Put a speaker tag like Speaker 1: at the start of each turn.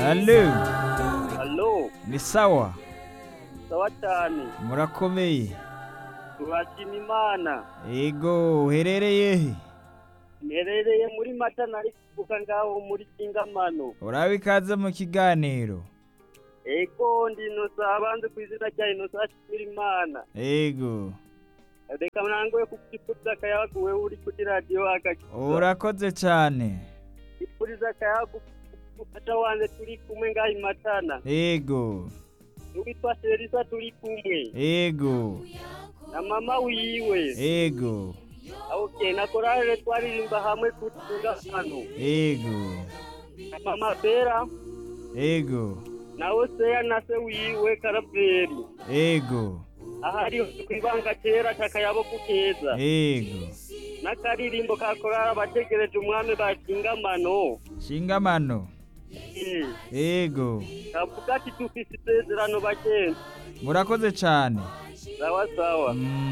Speaker 1: Halo,
Speaker 2: Halo,
Speaker 1: ni sawa
Speaker 2: sawa cyane.
Speaker 1: murakomeye
Speaker 2: Turashima Imana.
Speaker 1: ego uherereye he
Speaker 2: Mperereye muri Mata nari kuvuga ngaho muri Kingamano.
Speaker 1: urabe ikaze mu kiganiro
Speaker 2: Ego ndi Innocent abanze ku izina rya Innocent ashimira Imana.
Speaker 1: ego
Speaker 2: Reka mwangoye kukipuriza akayabagu wewe uri kuri radiyo agakiza.
Speaker 1: urakoze cyane
Speaker 2: Ipuriza akayabagu umufasha wanjye turi kumwe ngaho i Matana.
Speaker 1: ego
Speaker 2: N'uwitwa Serisa turi kumwe.
Speaker 1: ego
Speaker 2: Na mama wiwe.
Speaker 1: ego
Speaker 2: Okay, na korale twaririmba hamwe ku Kingamano.
Speaker 1: ego
Speaker 2: Na mama Bera.
Speaker 1: ego
Speaker 2: nawe seya na se wiwe karaveri
Speaker 1: ego
Speaker 2: ahari kwibanga kera takayabo kukeza
Speaker 1: ego
Speaker 2: n'akaririmbo ka korara bategereje umwami bashingamano
Speaker 1: shingamano ego
Speaker 2: kavuga ati dufise isezerano bagenzi
Speaker 1: murakoze cyane
Speaker 2: sawa sawa
Speaker 1: Mm.